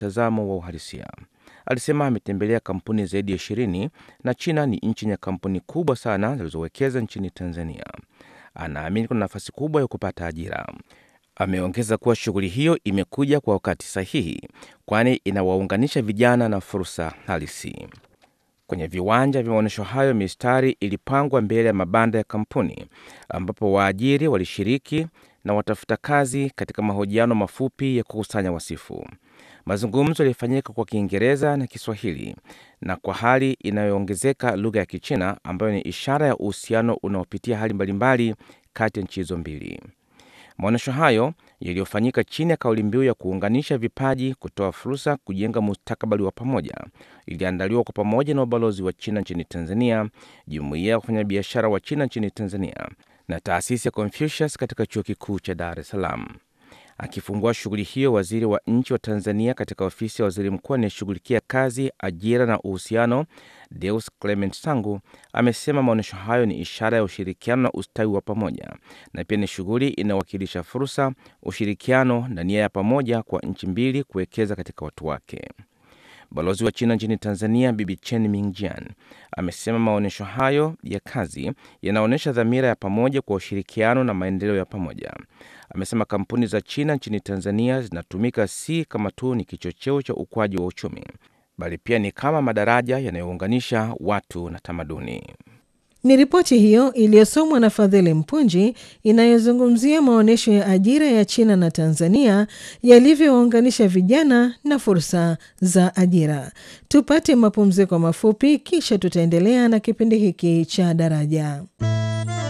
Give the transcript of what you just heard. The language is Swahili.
mtazamo wa uhalisia. Alisema ametembelea kampuni zaidi ya ishirini na China ni nchi yenye kampuni kubwa sana zilizowekeza nchini Tanzania. Anaamini kuna nafasi kubwa ya kupata ajira. Ameongeza kuwa shughuli hiyo imekuja kwa wakati sahihi, kwani inawaunganisha vijana na fursa halisi. Kwenye viwanja vya maonyesho hayo, mistari ilipangwa mbele ya mabanda ya kampuni, ambapo waajiri walishiriki na watafuta kazi katika mahojiano mafupi ya kukusanya wasifu. Mazungumzo yalifanyika kwa Kiingereza na Kiswahili na kwa hali inayoongezeka lugha ya Kichina ambayo ni ishara ya uhusiano unaopitia hali mbalimbali kati ya nchi hizo mbili. Maonyesho hayo yaliyofanyika chini ya kauli mbiu ya kuunganisha vipaji, kutoa fursa, kujenga mustakabali wa pamoja, iliandaliwa kwa pamoja na ubalozi wa China nchini Tanzania, jumuiya ya wafanyabiashara wa China nchini Tanzania na taasisi ya Confucius katika chuo kikuu cha Dar es Salaam. Akifungua shughuli hiyo, waziri wa nchi wa Tanzania katika ofisi ya waziri mkuu anayeshughulikia kazi, ajira na uhusiano, Deus Clement Sangu amesema maonyesho hayo ni ishara ya ushirikiano na ustawi wa pamoja na pia ni shughuli inayowakilisha fursa, ushirikiano na nia ya pamoja kwa nchi mbili kuwekeza katika watu wake. Balozi wa China nchini Tanzania Bibi Chen Mingjian amesema maonyesho hayo ya kazi yanaonyesha dhamira ya pamoja kwa ushirikiano na maendeleo ya pamoja. Amesema kampuni za China nchini Tanzania zinatumika si kama tu ni kichocheo cha ukuaji wa uchumi, bali pia ni kama madaraja yanayounganisha watu na tamaduni. Ni ripoti hiyo iliyosomwa na Fadhili Mpunji inayozungumzia maonyesho ya ajira ya China na Tanzania yalivyowaunganisha vijana na fursa za ajira. Tupate mapumziko mafupi, kisha tutaendelea na kipindi hiki cha Daraja.